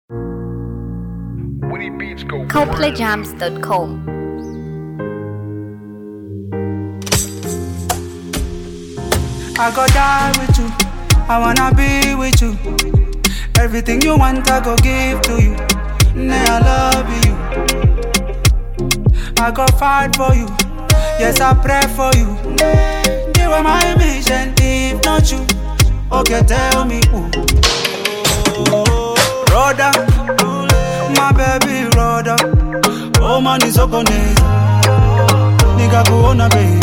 Woody Beats go ColdplayJams.com. I go die with you. I wanna be with you. Everything you want, I go give to you. Nay, I love you. I go fight for you. Yes, I pray for you. You are my mission. If not you, okay, tell me who. Brother, my baby brother. Oh man, is okoneza. Nigga, kuona baby.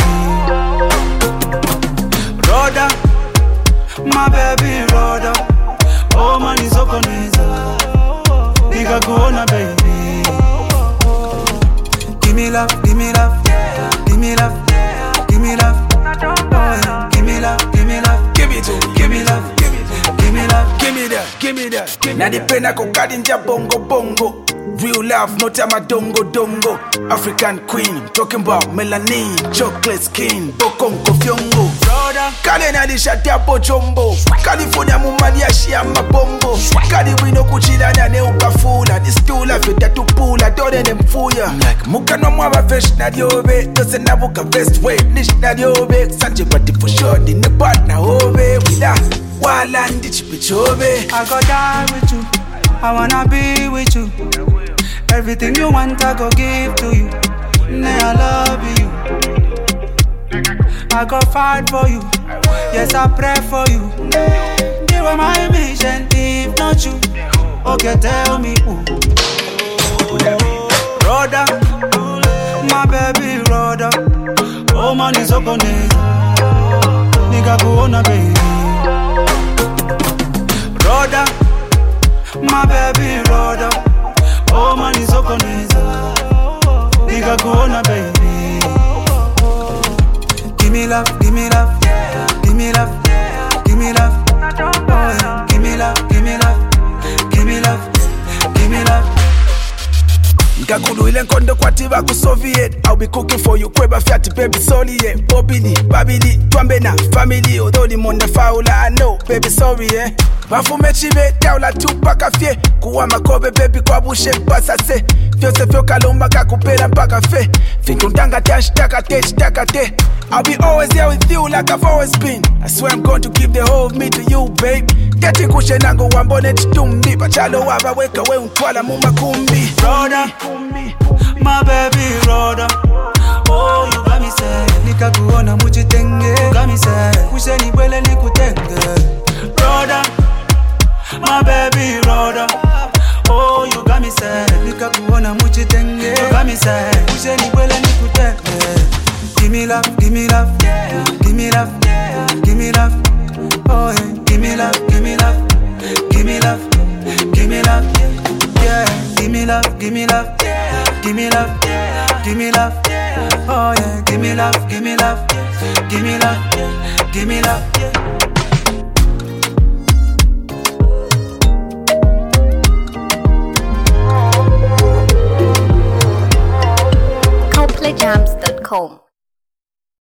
Brother, my baby brother. Oh man, is okoneza. Nigga, kuona baby. Give me love, give me love, give me love, give me love. Oh yeah, give me love, give me love, Give it to me, give me love, give it to me. give me love. Give me that, give me that. Now the pen I go nja bongo bongo. Real love, no time a dongo dongo. African queen, talking about melanin, chocolate skin, bokongo fyongo. Brother, kale nalishati apo chombo california mumali yashiya mabombo kali wino kuchilana ne ukafula disitula vyetatupula tole nemfuya mukanwa mwabafesh nalyobe tose nabuka best way lish nalyobe sanje batifushodi ne partner obe wila wala ndichipichobe I go die with you. I wanna be with you. Everything you want, I go give to you. Nay, I love you. I go fight for you. Yes, I pray for you. You are my mission. If not you, okay, tell me who. Brother, my baby brother. Oh man, is okoneza. Nigga, kuona baby. Brother, my baby brother. Oh man, is okoneza. Nigga, kuona baby. Give me love, give me love, give me love, give me love. Oh yeah, give me love, give me love, give me love, give me love. nkakulu ile nkondo kwati bakusoviet i'll be cooking for you kweba fyati baby sorry yeah bobili babili twambe na family odoli monda faula i know baby sorry yeah bafume chibe taula tu paka fye kuwa makobe baby kwabushe pasase vyose vyokalumba kakupela mpaka fe fintuntanga tashtaka te shtaka te I'll be always here with you like I've always been. I swear I'm going to give the whole of me to you, babe. Geti kushe nango wambone chitumbi Bachalo waba weka we untwala mumakumbi Brother, my baby brother. Oh, you got me sad. Nikakuona muchitenge. Got me sad. Kushe nibwele nikutenge. Brother, my baby brother. Oh, you got me sad. Nikakuona muchitenge. Got me sad. Kushe nibwele nikutenge. Give me love, give me love, give me love, give me love. Oh yeah, give me love, give me love, give me love, give me love. Yeah, give me love, give me love, give me love, give me love. Oh yeah, give me love, give me love, give me love, give me love. ColdplayJams.com.